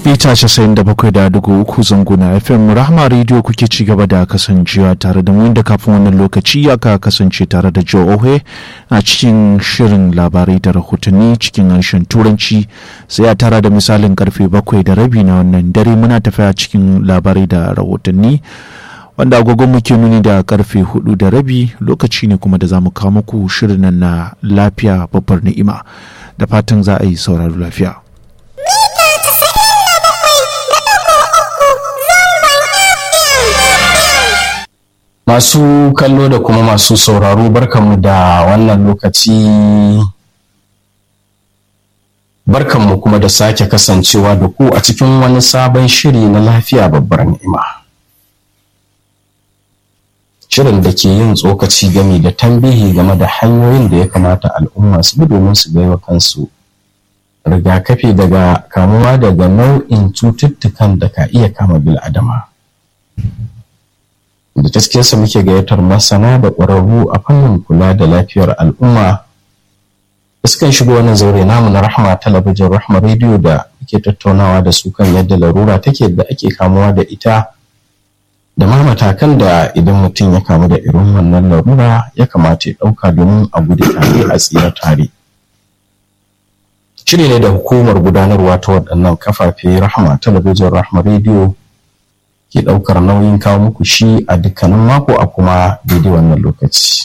mita 97.3 zanguna fm rahama radio kuke ci gaba da kasancewa tare da mu inda kafin wannan lokaci aka kasance tare da joe ohe a cikin shirin labarai da rahotanni cikin harshen turanci sai a tara da misalin karfe bakwai da rabi na wannan dare muna tafiya cikin labarai da rahotanni wanda agogon muke nuni da karfe hudu da rabi lokaci ne kuma da za mu kawo muku shirin nan na lafiya babbar ni'ima da fatan za a yi sauraro lafiya Masu kallo da kuma masu sauraro barkanmu da wannan lokaci barkanmu kuma da sake kasancewa da ku a cikin wani sabon shiri na lafiya babbar ni'ima. Shirin da ke yin tsokaci game da tambihi game da hanyoyin da ya kamata al'umma su bi domin su baiwa kansu rigakafi daga kamuwa daga nau'in cututtukan da ka iya kama bil'adama. da gaskiyarsa muke gayyatar masana da ƙwararru a fannin kula da lafiyar al'umma da sukan shigo wannan zaure namu na rahama talabijin rahama rediyo da muke tattaunawa da su kan yadda larura take da ake kamuwa da ita da ma matakan da idan mutum ya kamu da irin wannan larura ya kamata ya ɗauka domin a gudu tare a tsira tare shiri ne da hukumar gudanarwa ta waɗannan kafafe rahama talabijin rahama rediyo ke ɗaukar nauyin kawo muku shi a dukkanin mako a kuma daidai wannan lokaci.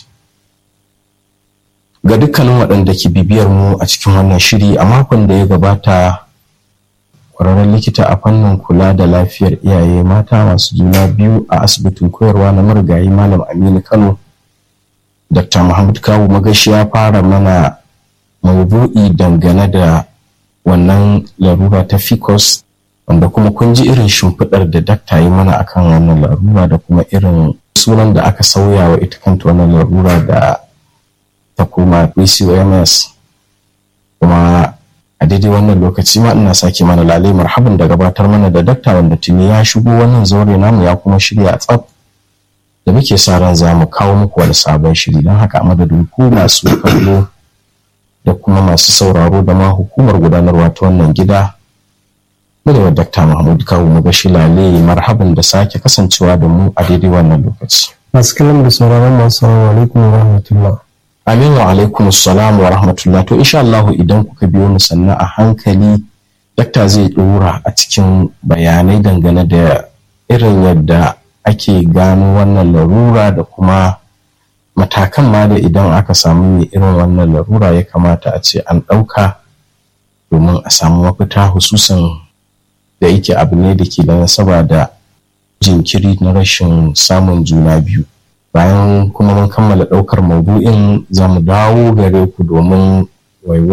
Ga dukkanin waɗanda ke bibiyar mu a cikin wannan shiri a makon da ya gabata ƙwararren likita a fannin kula da lafiyar iyaye mata masu juna biyu a asibitin koyarwa na marigayi Malam Aminu Kano. Dr. Muhammad Kawu Magashi ya fara mana maudu'i dangane da wannan larura ta ficus wanda kuma kun ji irin shimfiɗar da dakta yi mana akan wannan larura da kuma irin sunan da aka sauya wa ita kanta wannan larura da ta koma PCOMS kuma a daidai wannan lokaci ma ina sake mana lalai marhaban da gabatar mana da dakta wanda tuni ya shigo wannan zaure namu ya kuma shirya a tsaf da muke sa ran za mu kawo muku wani sabon shiri don haka a madadin ku masu kallo da kuma masu sauraro da ma hukumar gudanarwa ta wannan gida Muryar Dakta Mahmud Kawu Magashi Lale marhaban da sake kasancewa da mu a daidai wannan lokaci. Masu kallon da sauraron masu salamu alaikum wa rahmatullah. Amin wa alaikum salam wa rahmatullah. To insha Allah idan kuka biyo mu sannan a hankali dakta zai ɗora a cikin bayanai dangane da irin yadda ake gano wannan larura da kuma matakan ma da idan aka samu mai irin wannan larura ya kamata a ce an ɗauka domin a samu mafita hususan da yake abu ne da ke da nasaba da jinkiri na rashin samun juna biyu bayan kuma mun kammala ɗaukar maudu'in za mu dawo gare ku domin